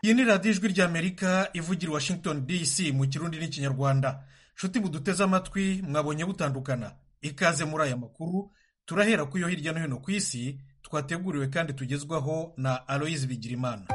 iyi ni radiyo ijwi ry'amerika ivugira i washington dc mu kirundi n'ikinyarwanda nshuti buduteze amatwi mwabonye butandukana ikaze muri aya makuru turahera ku yo hirya no hino ku isi twateguriwe kandi tugezwaho na aloyizi bigirimana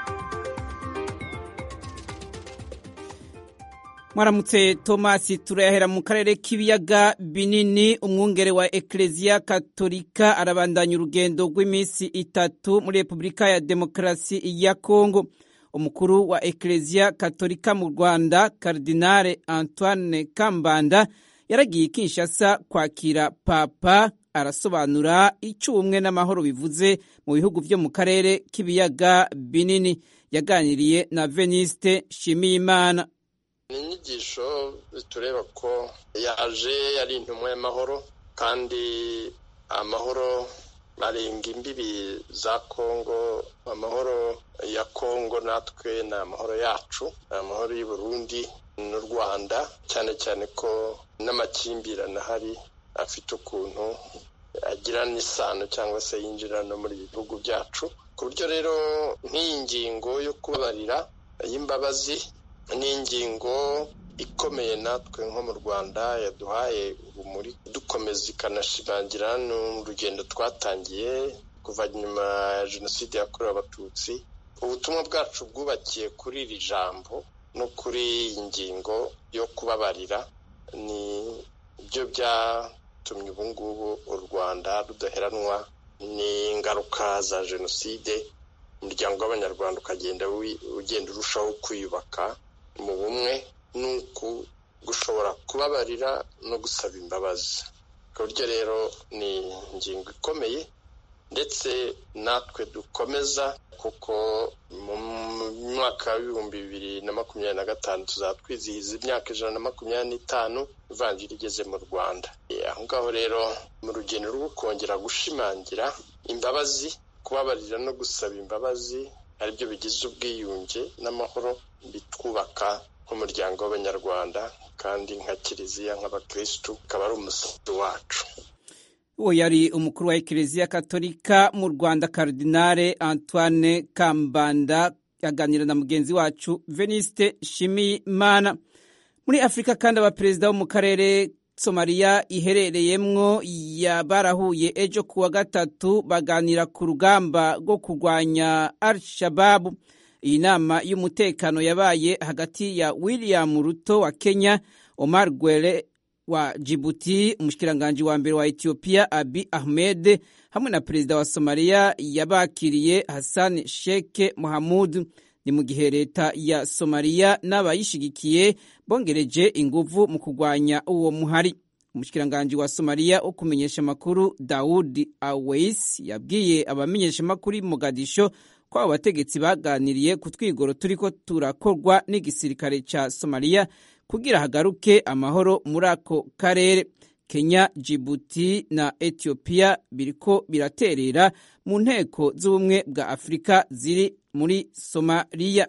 mwaramutse tomasi turayahera mu karere k'ibiyaga binini umwungere wa ekereziya katolika arabandanya urugendo rw'iminsi itatu muri repubulika ya demokarasi ya kongo umukuru wa ekereziya katolika mu rwanda karidinale antoine kambanda yaragiye kinshasa kwakira papa arasobanura icyo ubumwe n'amahoro bivuze mu bihugu byo mu karere k'ibiyaga binini yaganiriye na veniste shimiyimana ni inyigisho tureba ko yaje ari intumwa y'amahoro kandi amahoro arenga imbibi za kongo amahoro ya kongo natwe ni amahoro yacu ni amahoro y'u Burundi n'u rwanda cyane cyane ko n'amakimbirane ahari afite ukuntu agira n'isano cyangwa se yinjira no muri bihugu byacu ku buryo rero nk'iyi ngingo yo kubabarira y'imbabazi ni ingingo ikomeye natwe nko mu rwanda yaduhaye urumuri dukomeza ikanashimangira n'urugendo twatangiye kuva nyuma ya jenoside yakorewe abatutsi ubutumwa bwacu bwubakiye kuri iri jambo no kuri iyi ngingo yo kubabarira ni byo byatumye ubu ngubu u rwanda rudaheranwa n'ingaruka za jenoside umuryango w'abanyarwanda ukagenda ugenda urushaho kwiyubaka mu bumwe n'uku gushobora kubabarira no gusaba imbabazi ku buryo rero ni ingingo ikomeye ndetse natwe dukomeza kuko mu mwaka w'ibihumbi bibiri na makumyabiri na gatanu tuzaba twizihiza imyaka ijana na makumyabiri n'itanu ivanjiri igeze mu rwanda aho ngaho rero mu rugendo rwo kongera gushimangira imbabazi kubabarira no gusaba imbabazi aribyo bigize ubwiyunge n'amahoro bitwubaka nk'umuryango w'abanyarwanda kandi nka kiliziya nk'abakirisitu ukaba ari umusanzu wacu uwo yari umukuru wa ekereziya katolika mu rwanda karidinale antoine kambanda yaganira na mugenzi wacu veniste shimimana muri afurika kandi abaperezida bo mu karere somaliya iherereyemwo barahuye ejo kuwa gatatu baganira ku rugamba rwo kurwanya al shababu iyi nama y'umutekano yabaye hagati ya william ruto wa kenya omar gwere wa jibuti umushikiranganji wa mbere wa etiyopiya abi ahmed hamwe na perezida wa somaliya yabakiriye hassan sheke mohamud ni mu gihe leta ya somaliya n'abayishigikiye bongereje inguvu mu kurwanya uwo muhari umushikiranganji wa somaliya wo kumenyesha amakuru dawudi awais yabwiye abamenyesha amakuru i mogadisho ko abo bategetsi baganiriye ku twigoro turiko turakorwa n'igisirikare ca somaliya kugira hagaruke amahoro muri ako karere kenya jibuti na etiyopiya biriko biraterera mu nteko z'ubumwe bwa afurika ziri muri somaliya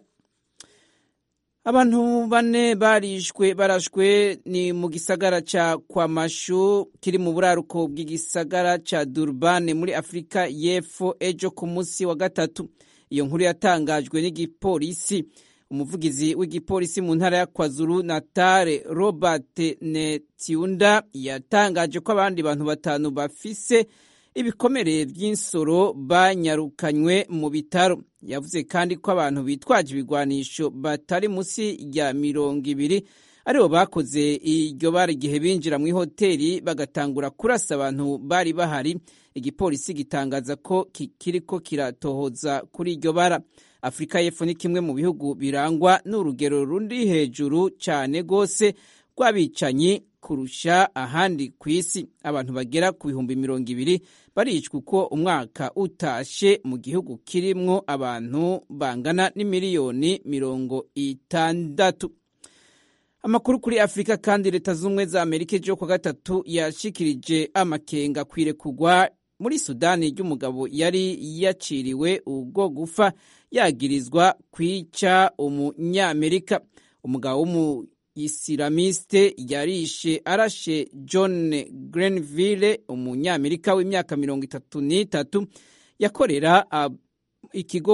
abantu bane barishwe barashwe ni mu gisagara ca kwamashu kiri mu buraruko bw'igisagara ca durbane muri afurika y'epfo ejo ku munsi wa gatatu iyo nkuru yatangajwe n'igipolisi umuvugizi w'igipolisi mu ntara ya kwazuru natale robert netiunda yatangaje ko abandi bantu batanu bafise ibikomere by'insoro banyarukanywe mu bitaro yavuze kandi ko abantu bitwaje ibigwanisho batari munsi ya mirongo ibiri aribo bakoze iryo bara igihe binjira mu ihoteli bagatangura kurasa abantu bari bahari igipolisi gitangaza ko kiriko kiratohoza kuri iryo bara afurika y'epfo ni kimwe mu bihugu birangwa n'urugero rundi hejuru cyane rwose rw'abicanyi kurusha ahandi ku isi abantu bagera ku bihumbi mirongo ibiri baricwa uko umwaka utashe mu gihugu kirimwo abantu bangana n'imiliyoni mirongo itandatu amakuru kuri afurika kandi leta z'ubumwe za amerika ejo kwa gatatu yashikirije amakenga kwirekugwa muri sudani ry'umugabo yari yaciriwe ubwo gufa yagirizwa kwica umunyamerika umugabo w'umuyisilamiste yarishe arashe john grenville umunyamerika w'imyaka mirongo itatu n'itatu yakorera ikigo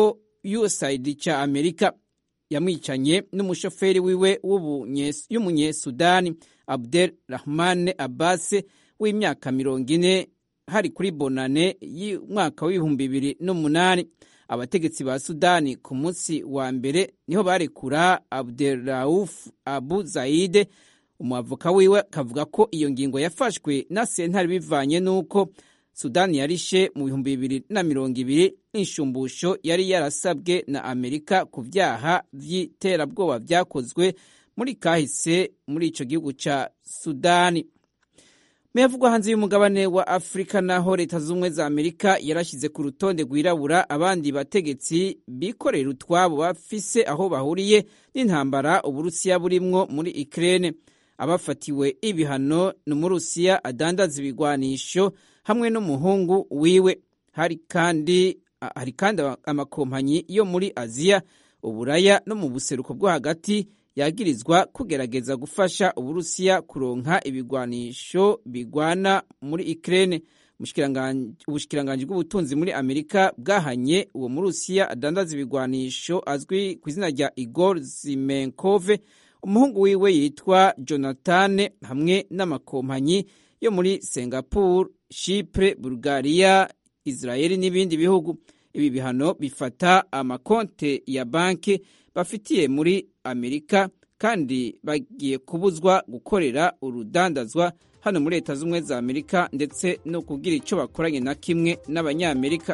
usaid cya amerika yamwicanye n'umushoferi wiwe y'umunyesudani abdel rahman abbas w'imyaka mirongo ine hari kuri bonane y'umwaka w'ibihumbi bibiri n'umunani abategetsi ba sudani ku munsi wa mbere niho barekura abderauf abu zaide umwavoka wiwe akavuga ko iyo ngingo yafashwe na sentare bivanye n'uko sudani yarishe mu bihumbi bibiri na mirongo ibiri inshumbusho yari yarasabwe na amerika ku byaha by'iterabwoba byakozwe muri kahise muri icyo gihugu cya sudani muyavugwa hanze y'umugabane wa afurika naho leta z'ubumwe za amerika yarashyize ku rutonde rwirabura abandi bategetsi bikorera utwabo bafise aho bahuriye n'intambara uburusiya burimwo muri ikirere abafatiwe ibihano ni umurusiya adandaza ibigwanisho hamwe n'umuhungu wiwe hari kandi hari kandi amakompanyi yo muri aziya uburaya no mu buseruko bwo hagati yagirizwa kugerageza gufasha uburusiya kuronka ibigwanisho bigwana muri ikirere ubushikiranganji bw'ubutunzi muri amerika bwahanye uwo murusiya adandaza ibigwanisho azwi ku izina rya igor zimenkove umuhungu wiwe yitwa jonathan hamwe n'amakompanyi yo muri singapore shipure bulgaria israel n'ibindi bihugu ibi bihano bifata amakonte ya banki bafitiye muri amerika kandi bagiye kubuzwa gukorera urudandazwa hano muri leta z'ubumwe za amerika ndetse no kugira icyo bakoranye na kimwe n'abanyamerika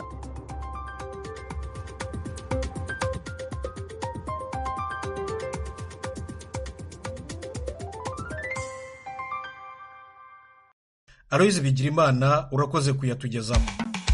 aroyizi bigira imana urakoze kuyatugezaho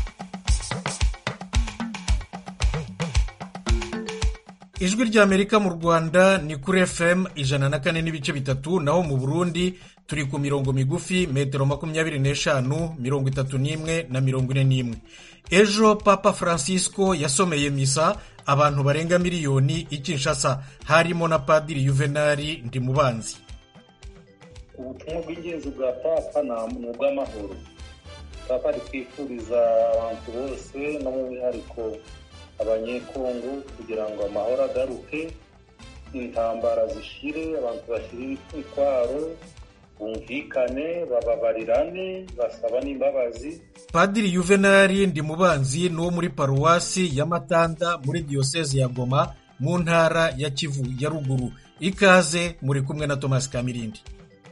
ijwi ry'amerika mu rwanda ni kuri fm ijana na kane n'ibice bitatu naho mu burundi turi ku mirongo migufi metero makumyabiri n'eshanu mirongo itatu n'imwe na mirongo ine n'imwe ejo papa francisco yasomeye misa abantu barenga miliyoni i kinshasa harimo na padiri yuvenali ndimubanzi ubutumwa bw'ingenzi bwa papa ni ubw'amahoro papa ari kwifuriza abantu bose no mu mwihariko abanyekongo kugira ngo amahoro agaruke intambara zishire abantu bashyire imitwaro bumvikane bababarirane basaba n'imbabazi padiri yuvenali ndimubanzi ni uwo muri paruwasi ya matanda muri diyoseze ya goma mu ntara ya kivu ya ruguru ikaze muri kumwe na tomasi kamirindi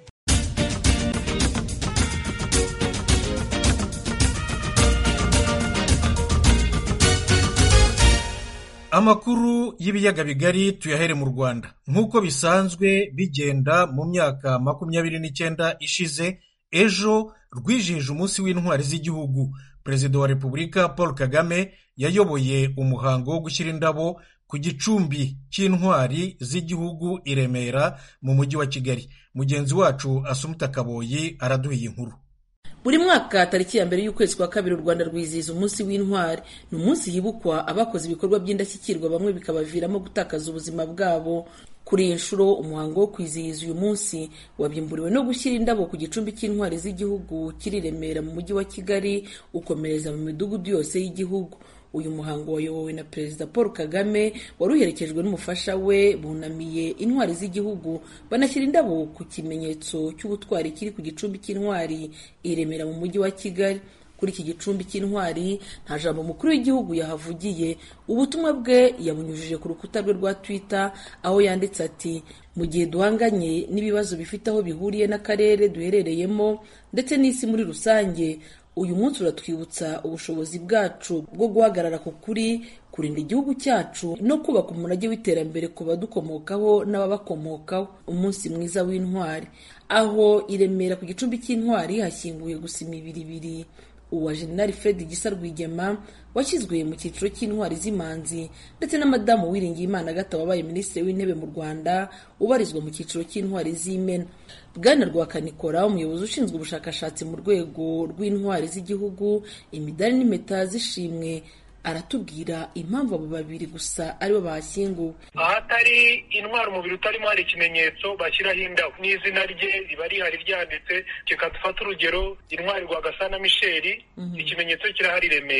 amakuru y'ibiyaga bigari tuyahere mu rwanda nk'uko bisanzwe bigenda mu myaka makumyabiri n'icyenda ishize ejo rwijihije umunsi w'intwari z'igihugu perezida wa repubulika paul kagame yayoboye umuhango wo gushyira indabo ku gicumbi cy'intwari z'igihugu i remera mu mujyi wa kigali mugenzi wacu asumuta kaboyi araduha iyi nkuru buri mwaka tariki ya mbere y'ukwezi kwa kabiri u rwanda rwizihiza umunsi w'intwari ni umunsi hibukwa abakoze ibikorwa by'indashyikirwa bamwe bikabaviramo gutakaza ubuzima bwabo kuri iyi nshuro umuhango wo kwizihiza uyu munsi wabimburiwe no gushyira indabo ku gicumbi cy'intwari z'igihugu kiri remera mu mujyi wa kigali ukomereza mu midugudu yose y'igihugu uyu muhango wayobowe na perezida paul kagame wari uherekejwe n'umufasha we bunamiye intwari z'igihugu banashyira indabo ku kimenyetso cy'ubutwari kiri ku gicumbi cy'intwari i remera mu mujyi wa kigali kuri iki gicumbi cy'intwari nta jambo umukuru w'igihugu yahavugiye ubutumwa bwe yabunyujije ku rukuta rwe rwa twitter aho yanditse ati mu gihe duhanganye n'ibibazo bifite aho bihuriye n'akarere duherereyemo ndetse n'isi muri rusange uyu munsi uratwibutsa ubushobozi bwacu bwo guhagarara ku kuri kurinda igihugu cyacu no kubaka umurage w'iterambere ku badukomokaho n'ababakomokaho umunsi mwiza w'intwari aho i remera ku gicumbi cy'intwari hashyinguye gusa imibiri ibiri uwa jenerali fred gisa rwigema washyizwe mu cyiciro cy'intwari z'imanzi ndetse na madamu uwiringiyimana agata wabaye minisitiri w'intebe mu rwanda ubarizwa mu cyiciro cy'intwari z'imena bwana rwakanikora umuyobozi ushinzwe ubushakashatsi mu rwego rw'intwari z'igihugu imidari n'impeta z'ishimwe aratubwira impamvu abo babiri gusa aribo bahashyinguwe ahatari intwari umubiri utarimo hari ikimenyetso bashyiraho indabo n'izina rye riba rihari ryanditse reka dufate urugero intwari rwagasana misheri ikimenyetso kirahari remera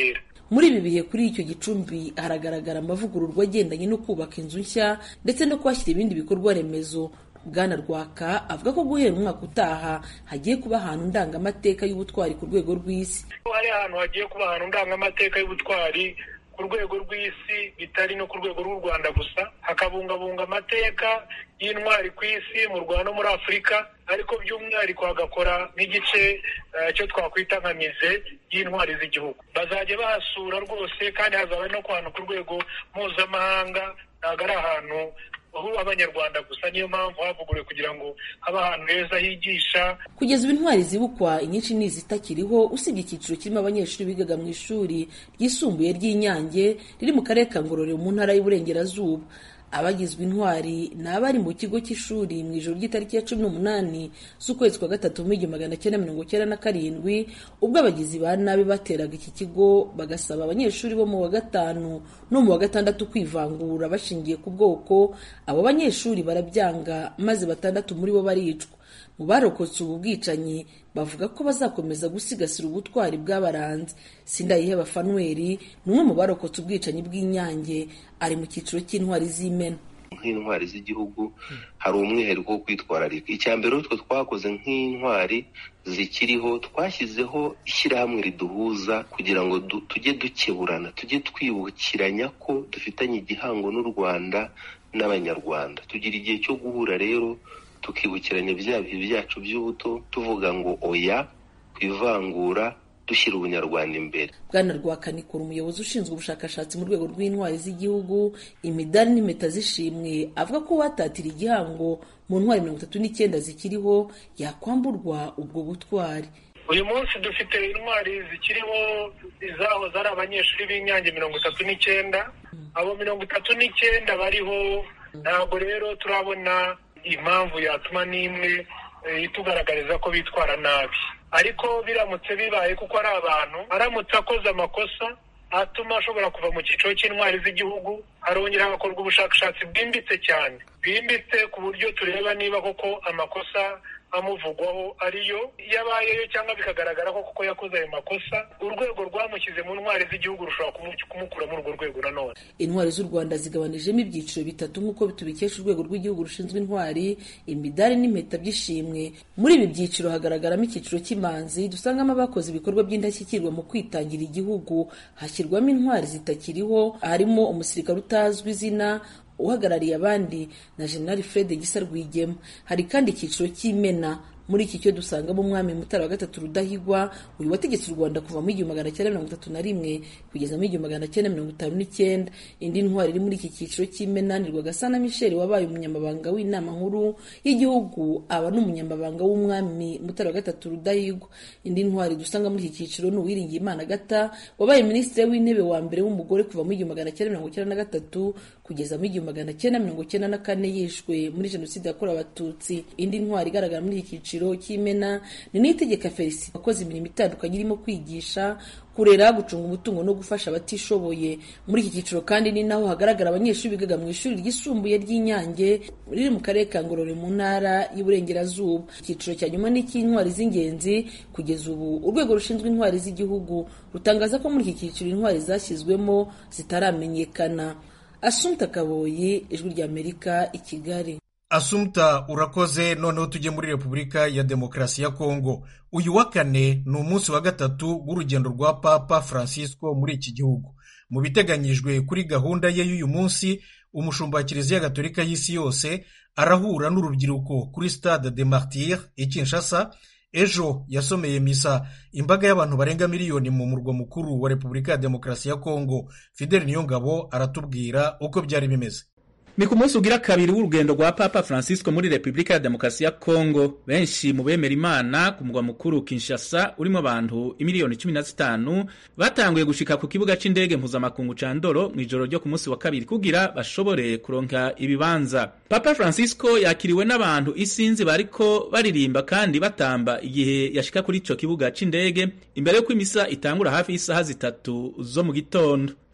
muri ibi bihe kuri icyo gicumbi haragaragara amavugururwa agendanye no kubaka inzu nshya ndetse no kuhashyira ibindi bikorwa remezo bwana rwaka avuga ko guhera umwaka utaha hagiye kuba ahantu ndangamateka y'ubutwari ku rwego rw'isi hari ahantu hagiye kuba ahantu ndangamateka y'ubutwari ku rwego rw'isi bitari no ku rwego rw'u rwanda gusa hakabungabunga amateka y'intwari ku isi mu rwanda no muri afurika ariko by'umwihariko hagakora nk'igice cyo twakwita nka mize y'intwari z'igihugu bazajya bahasura rwose kandi hazaba no ku hantu ku rwego mpuzamahanga ntabwo ari ahantu aho abanyarwanda gusa niyo mpamvu havuguruwe kugira ngo habe ahantu heza higisha kugeza ubu intwari zibukwa inyinshi ni izitakiriho usibye icyiciro kirimo abanyeshuri bigaga mu ishuri ryisumbuye ry'inyange riri mu karere ka ngororero mu ntara y'uburengerazuba abagizwe intwari ni abari mu kigo cy'ishuri mu ijoro ry'itariki ya cumi n'umunani z'ukwezi kwa gatatu mu igihumbi magana cyenda mirongo cyenda na karindwi ubwo abagizi ba nabi bateraga iki kigo bagasaba abanyeshuri bo mu wa gatanu no mu wa gatandatu kwivangura bashingiye ku bwoko abo banyeshuri barabyanga maze batandatu muri bo baricwa mu barokotse ubu bwicanyi bavuga ko bazakomeza gusigasira ubutwari bw'abaranze sindayiheba fanuweli ni umwe mu barokotse ubwicanyi bw'inyange ari mu cyiciro cy'intwari z'imena nk'intwari z'igihugu hari umwihariko wo kwitwararika icya mbere utwo twakoze nk'intwari zikiriho twashyizeho ishyirahamwe riduhuza kugira ngo tujye dukeburana tujye twibukiranya ko dufitanye igihango n'u rwanda n'abanyarwanda tugira igihe cyo guhura rero tukibukiranya bya bihe byacu by'ubuto tuvuga ngo oya ku ivangura dushyira ubunyarwanda imbere bwana rwakanikura umuyobozi ushinzwe ubushakashatsi mu rwego rw'intwari z'igihugu imidari n'impeta z'ishimwe avuga ko uwatatira igihango mu ntwari mirongo itatu n'icyenda zikiriho yakwamburwa ubwo butwari uyu munsi dufite intwari zikiriho izahoze ari abanyeshuri b'inyange mirongo itatu n'icyenda abo mirongo itatu n'icyenda bariho ntabwo rero turabona impamvu yatuma n'imwe itugaragariza ko bitwara nabi ariko biramutse bibaye kuko ari abantu aramutse akoze amakosa atuma ashobora kuva mu cyiciro cy'intwari z'igihugu harongera hagakorwa ubushakashatsi bwimbitse cyane bwimbitse ku buryo tureba niba koko amakosa amuvugwaho ariyo yabayeyo cyangwa bikagaragara ko koko yakoze ayo makosa urwego rwamushyize mu ntwari z'igihugu rushobora kumukura muri urwo rwego nanone intwari z'u rwanda zigabanijemo ibyiciro bitatu nk'uko tubikesha urwego rw'igihugu rushinzwe intwari imidari n'impeta by'ishimwe muri ibi byiciro hagaragaramo icyiciro cy'imanzi dusangamo abakoze ibikorwa by'indashyikirwa mu kwitangira igihugu hashyirwamo intwari zitakiriho harimo umusirikare utazwi izina uhagarariye abandi na generali fred gisa rwigema hari kandi icyiciro cy'imena muri iki cyo dusangamo umwami mutara wa gatatu rudahigwa uyu wategetse u rwanda kuva mu igihumbi magana cyenda mirongo itatu na rimwe kugeza mu igihumbi magana cyenda mirongo itanu n'icyenda indi ntwari iri muri iki cyiciro cy'imena ni rwagasana michel wabaye umunyamabanga w'inama nkuru y'igihugu aba n'umunyamabanga w'umwami mutara wa gatatu rudahigwa indi ntwari dusanga muri iki cyiciro ni uwiringiye imana gata wabaye minisitiri w'intebe wa mbere w'umugore kuva mu igihumbi magana cyenda mirongo icyenda na gatatu kugeza mu igihumbi magana cyenda mirongo icyenda na kane yishwe muri jenoside yakorewe abatutsi indi ntwari igaragara muri iki cyiciro cy'imena ni n'itegeka felicite wakoze imirimo itandukanye irimo kwigisha kurera gucunga umutungo no gufasha abatishoboye muri iki cyiciro kandi ni naho hagaragara abanyeshuri bigaga mu ishuri ryisumbuye ry'inyange riri mu karere ka ngororero mu ntara y'uburengerazuba icyiciro cya nyuma ni icy'intwari z'ingenzi kugeza ubu urwego rushinzwe intwari z'igihugu rutangaza ko muri iki cyiciro intwari zashyizwemo zitaramenyekana asumta kaboyi ijwi ry'amerika i kigali asumta urakoze noneho tujye muri repubulika ya demokarasi ya kongo uyu wa kane ni umunsi wa gatatu w'urugendo rwa papa francisco muri iki gihugu mu biteganyijwe kuri gahunda ye y'uyu munsi umushumba wa kiliziya gatolika y'isi yose arahura n'urubyiruko kuri stade de martyr i kinshasa ejo yasomeye misa imbaga y'abantu barenga miliyoni mu murwa mukuru wa repubulika ya demokarasi ya kongo fidel niyongabo aratubwira uko byari bimeze ni ku munsi ugira kabiri w'urugendo rwa papa francisco muri repubulika ya demokarasi ya kongo benshi mu bemera imana ku mugwa mukuru kinshasa urimo abantu imiliyoni cumi na zitanu batanguye gushika ku kibuga c'indege mpuzamakungu ca ndoro mu ijoro ryo ku munsi wa kabiri kugira bashobore kuronka ibibanza papa francisco yakiriwe n'abantu isinzi bariko baririmba kandi batamba igihe yashika kuri ico kibuga c'indege imbere y'uko imisa itangura hafi y'isaha zitatu zo mu gitondo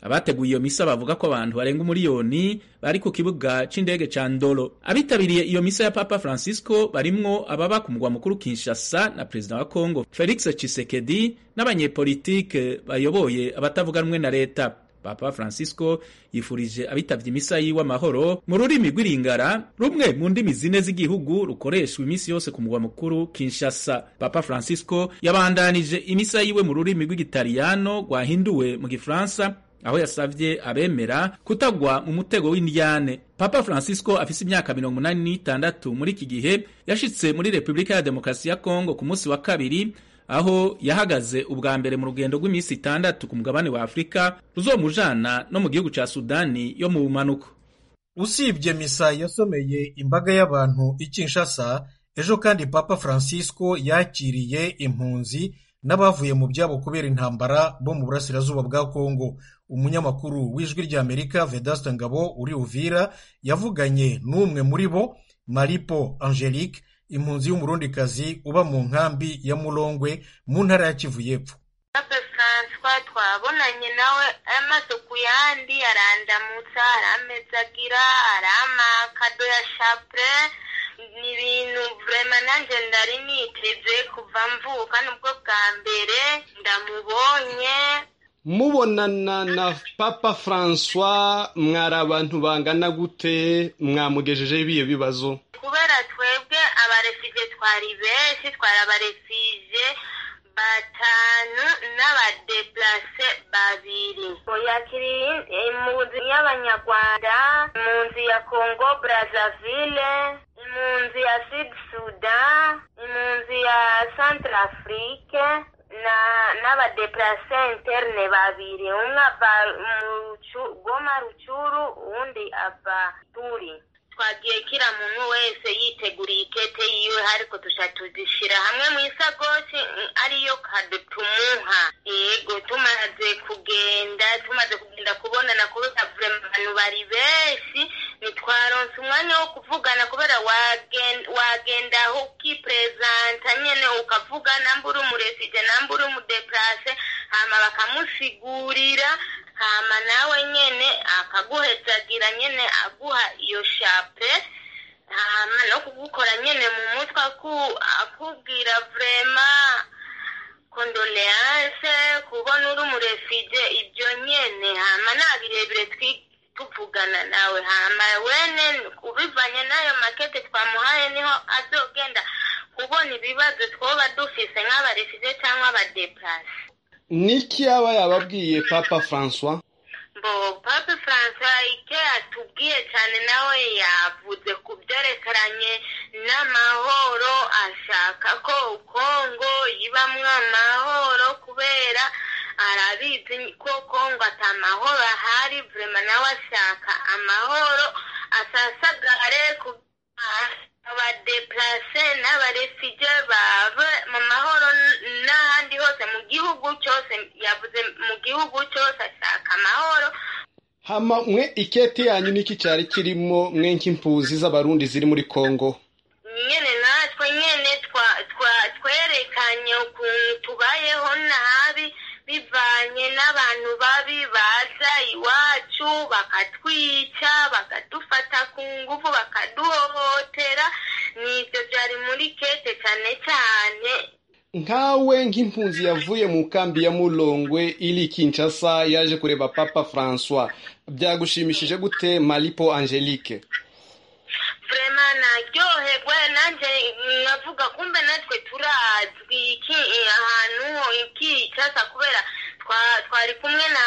abateguye iyo misa bavuga ko abantu barenga umuriyoni bari ku kibuga c'indege ca ndolo abitabiriye iyo misa ya papa francisco barimwo ababa ku mugwa mukuru kinshasa na perezida wa congo felix chisekedi n'abanyepolitike bayoboye abatavuga rumwe na leta papa francisco yifurije abitavye imisa yiwe amahoro mu rurimi rw'iringara rumwe mu ndimi zine z'igihugu rukoreshwa iminsi yose ku mugwa mukuru kinshasa papa francisco yabandanije imisa yiwe mu rurimi rw'igitaliyano rwahinduwe mu gifaransa aho yasavye abemera kutagwa mu mutego w'indyane papa francisco afise imyaka mirongo umunani n'itandatu muri iki gihe yashitse muri repubulika ya demokarasi ya kongo ku munsi wa kabiri aho yahagaze ubwa mbere mu rugendo rw'iminsi itandatu ku mugabane wa afurika ruzomujana no mu gihugu ca sudani yo mu bumanuko usibye misa yasomeye imbaga y'abantu i kinshasa ejo kandi papa francisco yakiriye impunzi n'abavuye mu byabo kubera intambara bo mu burasirazuba bwa kongo umunyamakuru w'ijwi ry'amerika vedaste ngabo uri uvira yavuganye n'umwe muri bo maripo angelique impunzi y'umurundikazi uba mu nkambi ya murongwe mu ntara ya kivu y'epfo pape francois twabonanye nawe amaso ku yandi arandamutsa aramezagira aramakado ya shapure ni ibintu vrema nanjye ndari niteze kuva mvuka nubwo bwa mbere ndamubonye mubonana na papa francois mwari abantu bangana gute mwamugejejeho ibiyo bibazo kubera twebwe abarefije twari benshi twari abarefije batanu n'abadeplase babiri yakiriye impunzi y'abanyarwanda impunzi ya congo brazzaville impunzi ya sud sudan impunzi ya centre afrique na n'abadeplase interne babiri umwe ava goma rucuru uwundi ava turi twagiye kira muntu wese yiteguriye ikete yiwe ariko tuja tuzishira hamwe mu isagoshi ariyo kado tumuha yego tumaze kugenda tumaze kugenda kubonana kubera abantu bari benshi ntitwaronse umwanya wo kuvugana kubera wagenda aho ukiperezanta nyene ukavuga namba uri umurefije namba uri umudeplase hama bakamusigurira hama nawe nyene akaguhezagira nyene aguha iyo shape hama no kugukora nyene mu mutwe akubwira vrema kondoleanse kubona uri umurefije ibyo nyene hama nta birebire tuvugana nawe hama wene ubivanye n'ayo makete twamuhaye niho azogenda kubona ibibazo twoba dufise nk'abarefije cyangwa abadeplase niki yaba yababwiye papa francois bo papa francois icyo yatubwiye cyane nawe yavuze ku byerekeranye n'amahoro ashaka ko kongo ibamwo amahoro kubera arabizi ko kongo atamahoro ahari vrema nawe ashaka amahoro asasagare ku abadeplase n'abarefije bave mu mahoro n'ahandi hose mu gihugu cyose yavuze mu gihugu cyose ashaka amahoro hama mwe ikete yanyu niki cyari kirimo mwe nk'impuzi z'abarundi ziri muri kongo nyene natwe nyene twerekanye ukuntu tubayeho nabi bivanye n'abantu babi baza iwacu bakatwica bakadufata ku ngufu bakaduhohotera nibyo byari muri kete cyane cyane nkawe nk'impunzi yavuye mu kambi ya mulongwe iri kinshasa yaje kureba papa francois byagushimishije gute malipo angelique vrema naryoherwe nanjye nkavuga kumbe natwe turazwi iki ahantu ikicasa kubera twari kumwe na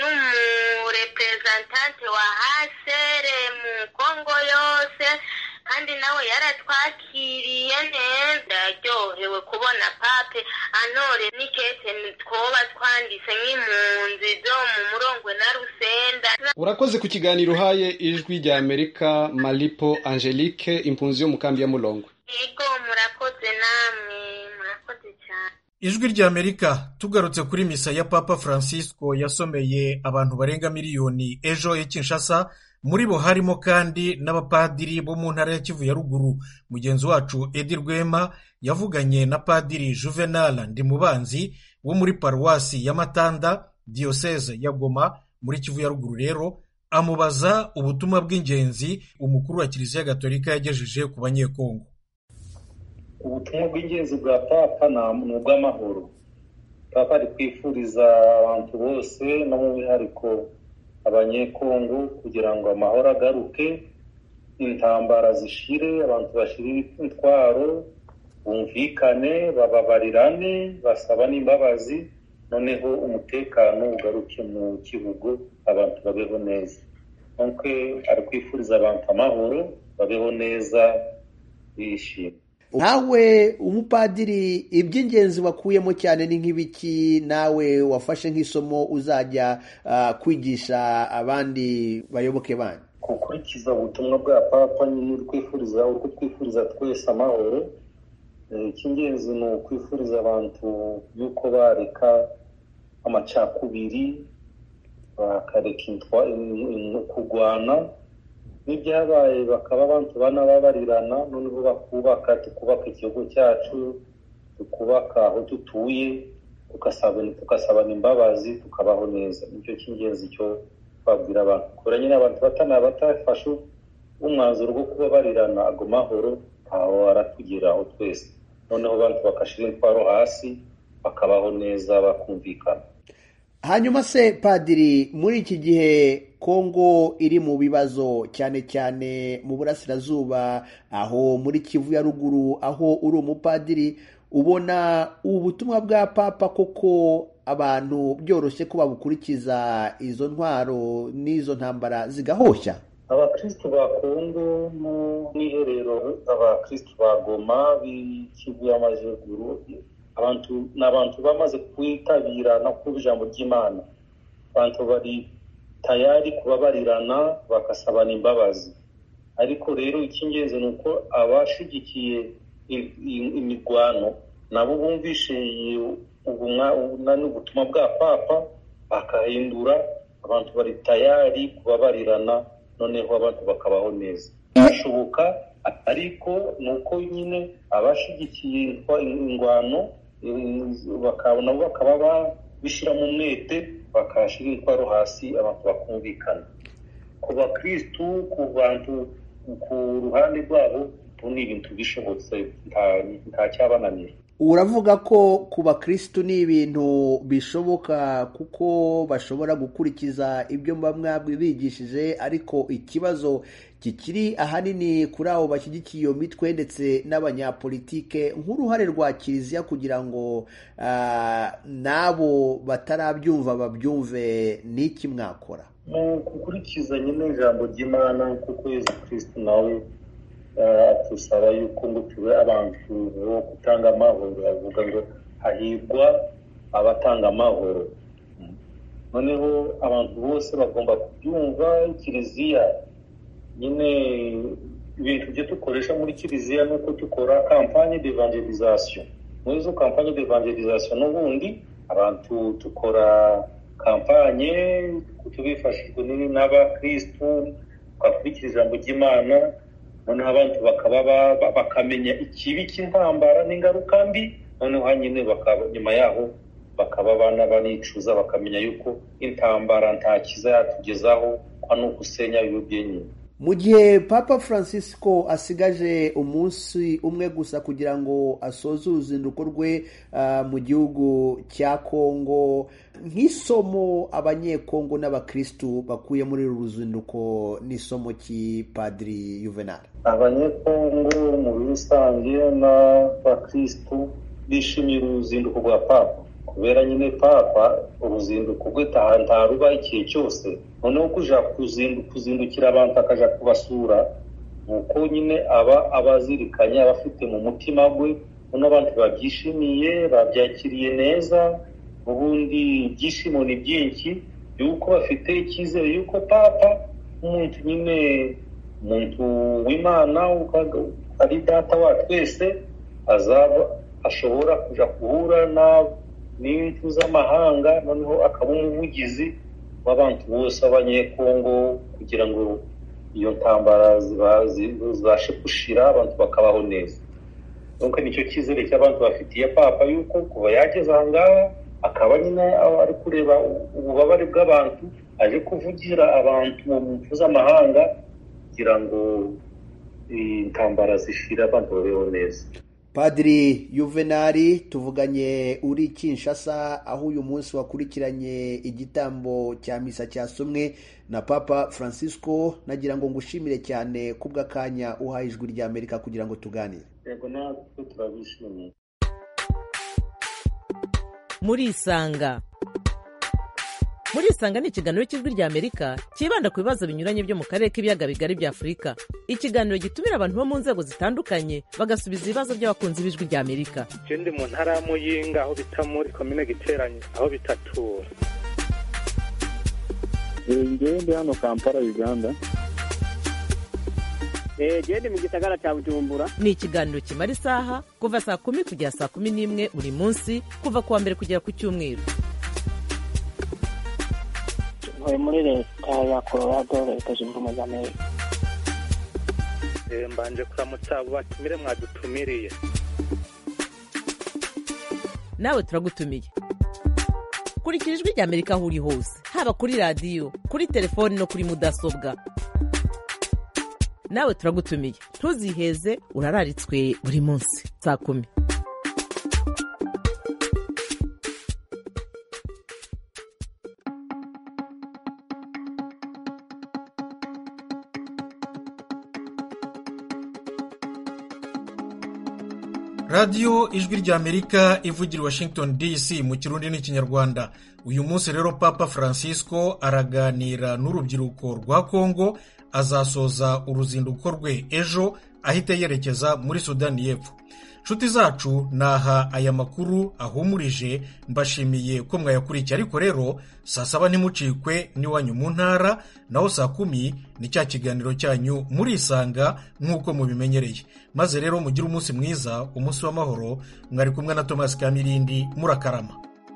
n'umurepresentante wa hasere mu kongo yose kandi nawe yaratwakiriye neza yaryohewe kubona pape anore n'ikete twoba twanditse nk'impunzi zo mu murongwe na rusenda urakoze ku kiganiro uhaye ijwi rya amerika malipo angelique impunzi yo mu kambi ya mulongwe yego murakoze namwe murakoze cyane ijwi rya amerika tugarutse kuri misa ya papa francisco yasomeye abantu barenga miliyoni ejo i kinshasa muri bo harimo kandi n'abapadiri bo mu ntara ya kivu ya ruguru mugenzi wacu edi rwema yavuganye na padiri juvenal ndimubanzi wo muri paruwasi ya matanda diyoseze ya goma muri kivu ya ruguru rero amubaza ubutumwa bw'ingenzi umukuru wa kiliziya gatolika yagejeje ku banyekongo ubutumwa bw'ingenzi bwa papa ni ubw'amahoro papa ari kwifuriza abantu bose no mu bihariko abanyekongo kugira ngo amahoro agaruke intambara zishire abantu bashire intwaro bumvikane bababarirane basaba n'imbabazi noneho umutekano ugaruke mu gihugu abantu babeho neza nk'uko ari kwifuriza abantu amahoro babeho neza bishimye nawe umupadiri iby'ingenzi wakuyemo cyane ni nk'ibiki nawe wafashe nk'isomo uzajya kwigisha abandi bayoboke banyu gukurikiza ubutumwa bwa papa nyine twifuriza urwo twifuriza twese amahoro icy'ingenzi ni ukwifuriza abantu yuko bareka amacakubiri bakareka kurwana n'ibyabaye bakaba abantu banababarirana noneho bakubaka tukubaka igihugu cyacu tukubaka aho dutuye tugasabana imbabazi tukabaho neza nicyo cy'ingenzi cyo babwira abantu kubera nyine abantu batana batafashe umwanzuro wo kubabarirana ago mahoro ntaho aratugeraho twese noneho abantu bagashyira intwaro hasi bakabaho neza bakumvikana hanyuma se padiri muri iki gihe kongo iri mu bibazo cyane cyane mu burasirazuba aho muri kivu ya ruguru aho uri umupadiri ubona ubu butumwa bwa papa koko abantu byoroshye ko babukurikiza izo ntwaro n'izo ntambara zigahoshya abakristu ba kongo mu mwiherero abakristu ba goma b'ikivu y'amajyaruguru abantu ni abantu bamaze kwitabira no kuba ijambo ry'imana abantu bari tayari kubabarirana bagasabana imbabazi ariko rero icy'ingenzi ni uko abashigikiye imirwano nabo bumvishe ubutumwa bwa papa bakahindura abantu bari tayari kubabarirana noneho abantu bakabaho neza birashoboka ariko ni uko nyine abashigikiye ingwano nabo bakaba bishyira mu mwete bakashyira intwaro hasi abantu bakumvikana ku bakirisitu ku bantu ku ruhande rwabo ni ibintu bishobotse nta cyabananira uravuga ko ku bakirisitu ni ibintu bishoboka kuko bashobora gukurikiza ibyo mwabwe bigishije ariko ikibazo kikiri ahanini kuri abo bashyigikiye iyo mitwe ndetse n'abanyapolitike nk'uruhare rwa kiliziya kugira ngo n'abo batarabyumva babyumve n'iki mwakora mu gukurikiza nyine ijambo ry'imana kuko yezu kirisitu nawe tusaba yuko ngo tube abantu bo gutanga amahoro avuga ngo hahirwa abatanga amahoro noneho abantu bose bagomba kubyumva kiliziya nyine ibintu byo dukoresha muri kiliziya ni uko dukora kampanye d'evangelisation muri izo kampanye d'evangelisation n'ubundi abantu dukora kampanye tubifashijwe n'abakirisitu twakurikira ijambo ry'imana noneho abantu bakaba bakamenya ikibi cy'intambara n'ingaruka mbi noneho nyine nyuma yaho bakaba abana banicuza bakamenya yuko intambara nta kiza yatugezaho kwa ni ugusenya ibyo nyine mu gihe papa francisco asigaje umunsi umwe gusa kugira ngo asoze uruzinduko rwe mu gihugu cya kongo nk'isomo abanyekongo n'abakirisitu bakuye muri uru ruzinduko n'isomo cy'ipadiri yuvenal abanyekongo muri rusange n'abakirisitu bishimiye uruzinduko rwa papa kubera nyine papa uruzinduko rwe ntaruba igihe cyose noneho kuja kuzindukira abantu akajya kubasura ni uko nyine aba abazirikanye aba afite mu mutima we noneho abantu babyishimiye babyakiriye neza ubundi ibyishimo ni byinshi yuko bafite icyizere yuko papa umuntu nyine umuntu w'imana ari data wa twese azaba ashobora kujya guhura n'impfu z'amahanga noneho akaba umuvugizi w'abantu bose b'abanyekongo kugira ngo iyo ntambara zibashe gushira abantu bakabaho neza nuko nicyo cyizere cy'abantu bafitiye papa yuko kuva yageze aha ngaha akaba nyine ari kureba ububabare bw'abantu aje kuvugira abantu mu mpuzamahanga kugira ngo intambara zishira abantu babeho neza padiri yuvenali tuvuganye uri kinshasa aho uyu munsi wakurikiranye igitambo cya misa cyasomwe na papa francisco nagira ngo ngushimire cyane kubw'akanya uhaye ijwi rya amerika kugira ngo tuganire yego natwe turabishimiye murisanga murisanga ni ikiganiro cy'ijwi rya amerika cyibanda ku bibazo binyuranye byo mu karere k'ibiyaga bigari bya afurika ikiganiro gitumira abantu bo mu nzego zitandukanye bagasubiza ibibazo by'abakunzi b'ijwi rya amerika je ndi mu ntara ya muyinga aho bita muri komine giteranye aho bitatura ngewe ndi hano kampala uganda gende mu gisagara cya bujumbura ni ikiganiro kimara isaha kuva saa kumi kugera saa kumi n'imwe buri munsi kuva ku wa mbere kugera ku cyumweru ntuye muri leta ya colorado leta zunze ubumwe za amerika mbanje kuramutsa abo batumire mwadutumiriye nawe turagutumiye kurikira ijwi rya amerika aho uri hose haba kuri radiyo kuri telefoni no kuri mudasobwa nawe turagutumiye ntuziheze urararitswe buri munsi saa kumi radiyo ijwi rya amerika ivugira washington dc mu kirundi n'ikinyarwanda uyu munsi rero papa francisco araganira n'urubyiruko rwa congo azasoza uruzinduko rwe ejo ahita yerekeza muri sudani y'epfo nshuti zacu naha aya makuru ahumurije mbashimiye ko mwayakurikiye ariko rero saa saba ntimucikwe n'iwanyu mu ntara naho saa kumi ni cya kiganiro cyanyu murisanga nk'uko mubimenyereye maze rero mugire umunsi mwiza umunsi w'amahoro mwari kumwe na tomasi kamirindi murakarama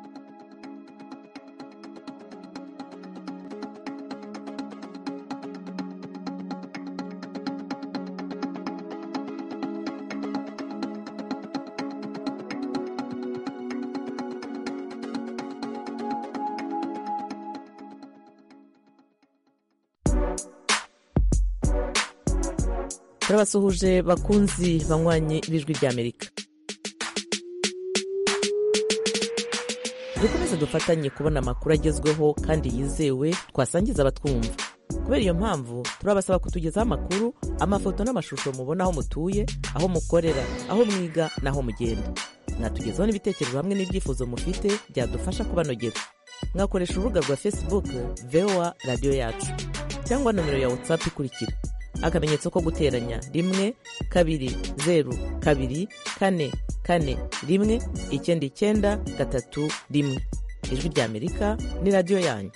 turabasuhuje bakunzi banywanyi b'ijwi ry'amerika dukomeze dufatanye kubona amakuru agezweho kandi yizewe twasangiza abatwumva kubera iyo mpamvu turabasaba kutugezaho amakuru amafoto n'amashusho mubona aho mutuye aho mukorera aho mwiga n'aho mugenda mwatugezaho n'ibitekerezo hamwe n'ibyifuzo mufite byadufasha kubanogera mwakoresha urubuga rwa facebook voa radiyo yacu cyangwa nomero ya whatsapp ikurikira akamenyetso ko guteranya rimwe kabiri zeru kabiri kane kane rimwe icyenda icyenda gatatu rimwe ijwi ry'amerika ni radiyo yanyu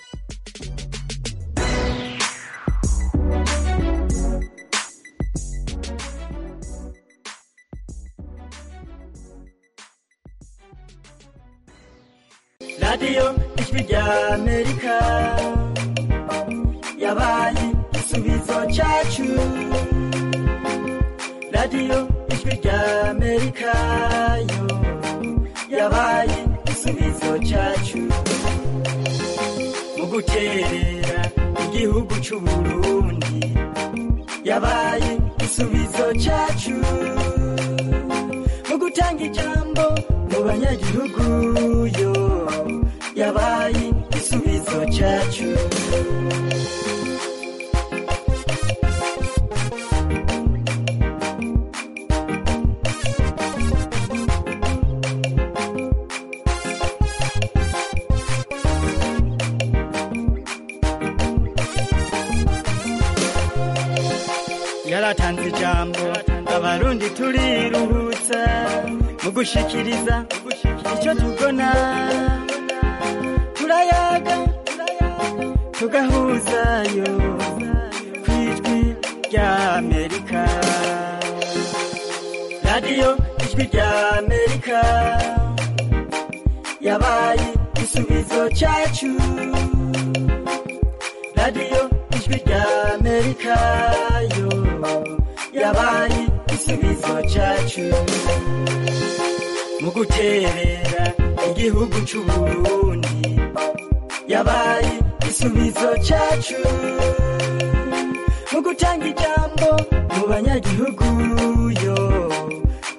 radiyo ijwi ry'amerika yabaye igisubizo cyacu radiyo ijwi ry'amerika yo yabaye igisubizo cyacu mu guterera igihugu cy'u burundi yabaye igisubizo cyacu mu gutanga ijambo mu banyagihugu yo yabaye igisubizo cyacu yaratanze ijambo abarundi turiruhutsa mu gushikiriza icyo tubona turayaga tugahuzayo ku ijwi ry'amerika radiyo ijwi ry'amerika yabaye igisubizo cyacu radiyo ijwi ry'amerika yo yabaye igisubizo cyacu mu guterera igihugu cy'u burundi yabaye igisubizo cyacu mu gutanga ijambo mu banyagihugu